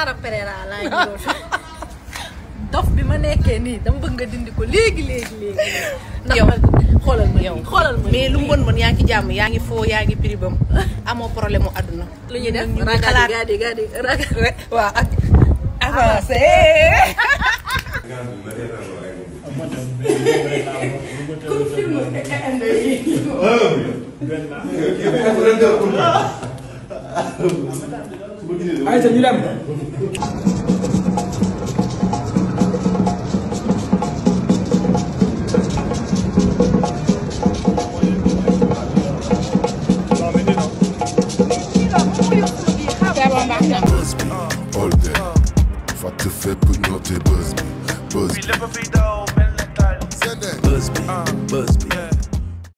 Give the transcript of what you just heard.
Clara Pereira laa ngi doon dof bi ma nekkee nii dama bëgg nga dindi ko léegi léegi léegi ndax Yow. ma xoolal ma yow nii xoolal ma mais lu mu bon bon yaa ngi ci jàmm yaa ngi foo yaa ngi piribam amoo problème mu àdduna lu ñuy def ñu ngi ragal xalaat gadi gadi ragal rek waaw ak avancé Ayca ñu dem. Buzz me, all day. Fàtte fépp ñoo te buzz me, buzz me. Buzz me, buzz me.